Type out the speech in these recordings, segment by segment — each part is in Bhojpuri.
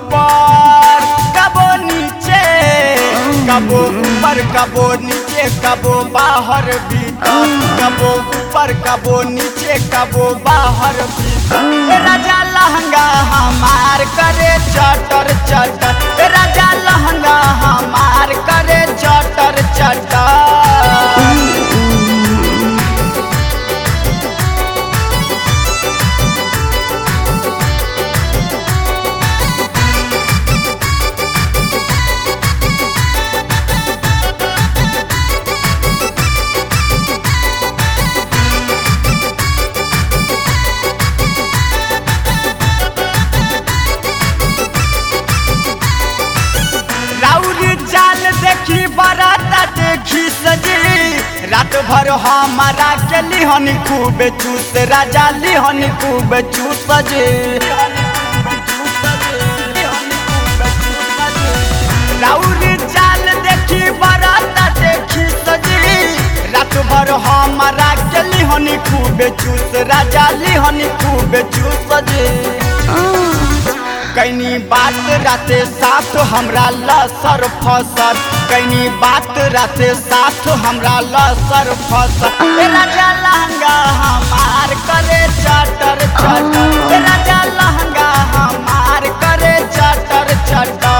ऊपर कबो नीचे कबो ऊपर कबो नीचे कबो बाहर भीतर कबो ऊपर कबो नीचे कबो बाहर भीतर ए राजा लहंगा हमार करे चटर चटर ए राजा लहंगा हमार करे चटर चटर राउरी जाल देखी बराता देखी सजी रात भर हमारा के लिहन खूब चूस राजा लिहन खूब चूस जे राउरी जाल देखी बराता देखी सजी रात भर हमारा के लिहन खूब चूस राजा लिहन खूब चूस जे कैनी बात राते साथ हमरा लसर फसर कैनी बात राते साथ हमरा लसर फसर ए राजा लहंगा हमार करे चटर चटर ए राजा लहंगा हमार करे चटर चटर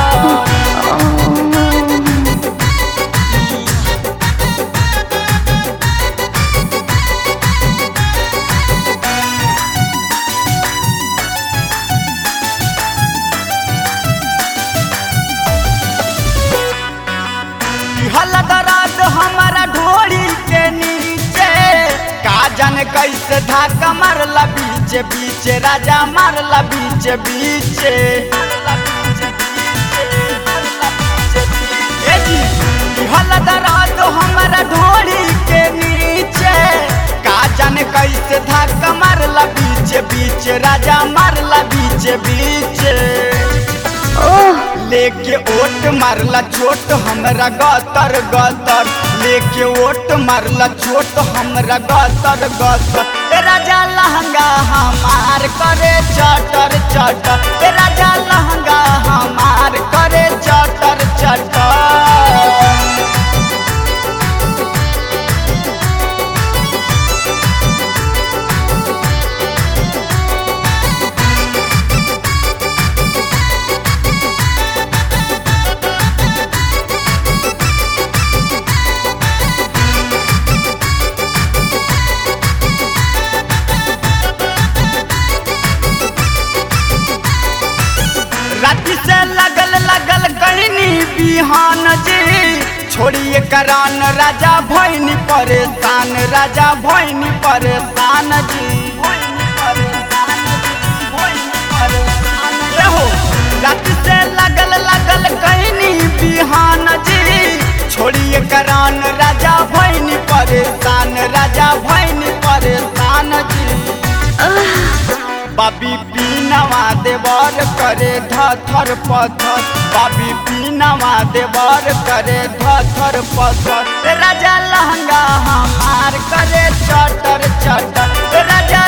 हलदराज हमारा ढोड़ी के नीचे काजन कैसे धाका मारला बीच बीच राजा मारला बीच बीच ए जी, ई हलदराज हमारा ढोड़ी के नीचे काजन कैसे धाका मारला बीच बीच राजा मारला बीच बीच लेके ओट मारला चोट हमरा गतर गतर लेके ओट मारला चोट हमरा गतर गतर ए राजा लहंगा हमार करे चटर चटर ए राजा लहंगा हमार करे चटर चटर राति से लगल लगल कहनी बिहान जी छोड़िए करान राजा भैनी परेशान राजा भैनी परेशान जी रहो राति से लगल लगल कहनी बिहान जी छोड़िए करान राजा भैनी परेशान राजा भैनी परेशान जी बाबी पीनवा देवर करे धथर पथर बाबी पीनवा देवर करे धथर पथर ए राजा लहंगा हमार करे चटर चटर ए राजा